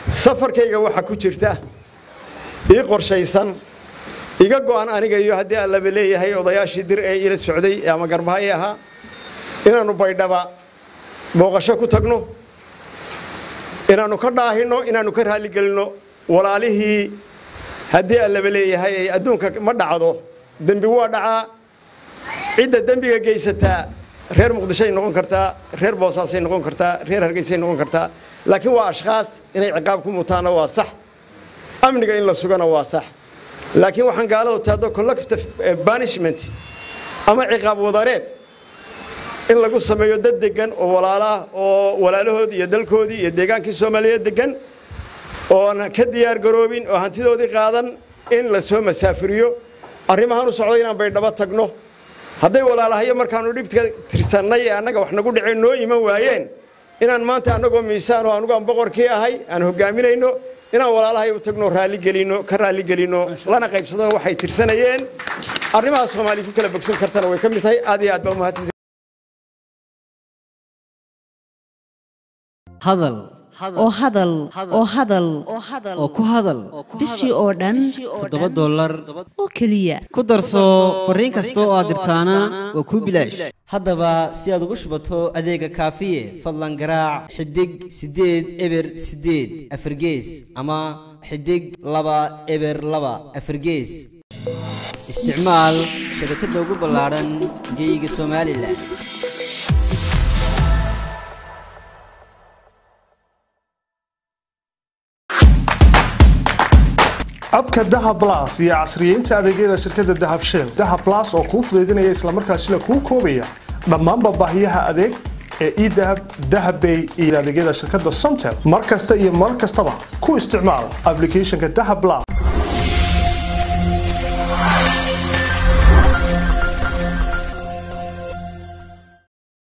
safarkayga waxaa ku jirta ii qorshaysan iga go'an aniga iyo haddii aan laba leeyahay odayaashii dir ee ila socday ama garbaha ii ahaa inaannu baydhaba booqasho ku tagno inaannu ka dhaahinno inaannu ka raaligelinno walaalihii haddii aan laba leeyahay ay adduunka ma dhacdo dembi waa dhacaa cidda dembiga geysataa reer muqdishoay noqon kartaa reer boosaasay noqon kartaa reer hargeysay noqon kartaa laakiin waa ashkhaas inay ciqaab ku mutaana waa sax amniga in la sugana waa sax laakiin waxaan gaaladu taado collective banishment ama ciqaab wadareed in lagu sameeyo dad degan oo walaalaah oo walaalahoodii iyo dalkoodii iyo deegaankii soomaaliyeed degan oon ka diyaar garoobin oo hantidoodii qaadan in la soo masaafiriyo arrimahaan u socdo inaan baydhabo tagno hadday walaalahayo markaannu dhibka tirsannay ee annaga wax nagu dhaceen noo iman waayeen inaan maanta annagoo miisaan oo anugu aan boqorkii ahay aan hogaaminayno inaan walaalahay u tagno raaligelinno ka raaligelinno lana qaybsadano waxay tirsanayeen arrimaha soomaaliya ku kala bogsan kartana way ka mid tahay aad iyo aad baa umahadsan hadal oo hadal oo hadal oo ku hadal bishii oo dhan toddoba dollar oo keliya ku darso fariin kasta oo aad dirtaana waa kuu bilaash haddaba si aad ugu shubato adeega kaafiye fadlan garaac xidig siddeed eber siddeed afargees ama xidig laba eber laba afargees isticmaal shabakadda ugu ballaadhan geyga somalilan abka dahab las iyo casriyeynta adeegyada shirkadda dahab shell dahab las oo kuu fudaydinaya islamarkaasina kuu koobaya dhammaanba baahiyaha adeeg ee edahab dahabbay iyo adeegyada shirkadda somtel mar kasta iyo mar kastaba ku isticmaal applicationka dahab las